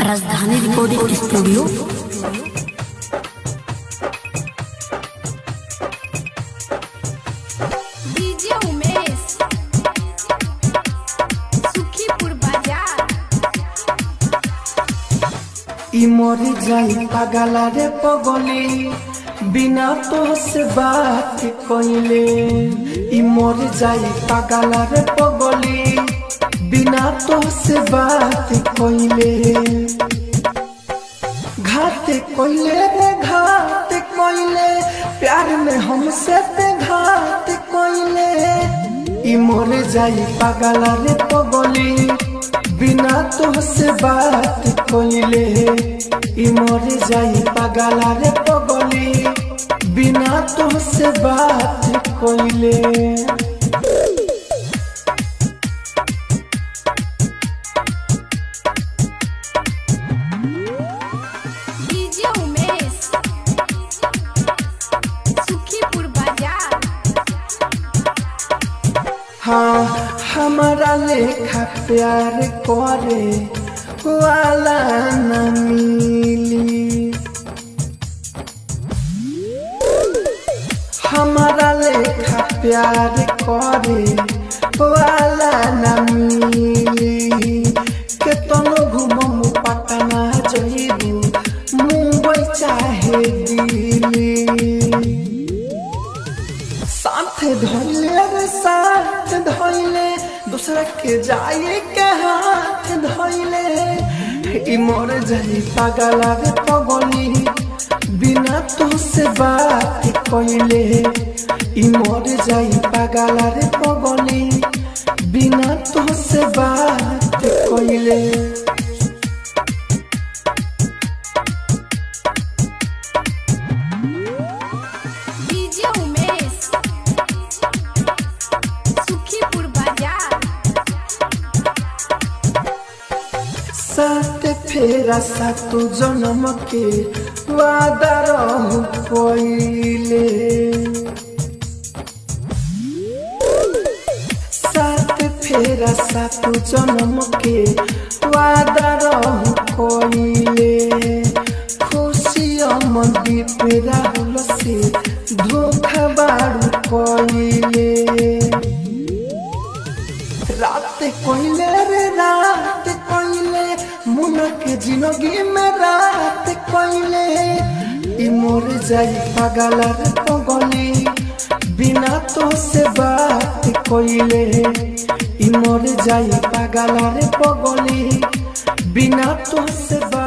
राजधानी recording studio DJ Umesh Sukhipur बाजार इ मरी जाई पागला रे पगली बिना तो से बात कइले इ मरी जाई पागला रे पगली बिना तो से बात कइले घात कइले रे घात कइले प्यार में हमसे ते घात कइले इ मरे जाई पागला रे पगली बिना तो से बात कइले इ मरे जाई पागला रे पगली बिना तो से बात कइले डीजे उमेश सुखीपुर बाजार हाँ हमारा लेखा प्यार करे वाला न मिली हमारा लेखा प्यार करे वाला न मिली केतनो घुमम पटना जइबू मुंबई चाहे दिल्ली साथ धोले रे साथ धोले दूसरा के जाए के हाथ धोले ई मोर जाई पागला रे पगली बिना तो से बात कइले ई मोर जाई पागला रे पगली बिना तो से बात कइले डीजे उमेश सुखीपुर बाजार साथ फेरा सातो जन्म के वादा रहु पहिले साथ फेरा सातो जन्म के वादा रहु पहिले खुशी अमदी पे राहुल से धोखा बारू पहिले रात कोइले रे रात कोइले मुना के जिंदगी में रात कोइले ई मोर जाई पागल रे पगली बिना तो से बात कोइले ई मोर जाई पागल रे पगली बिना तो से बात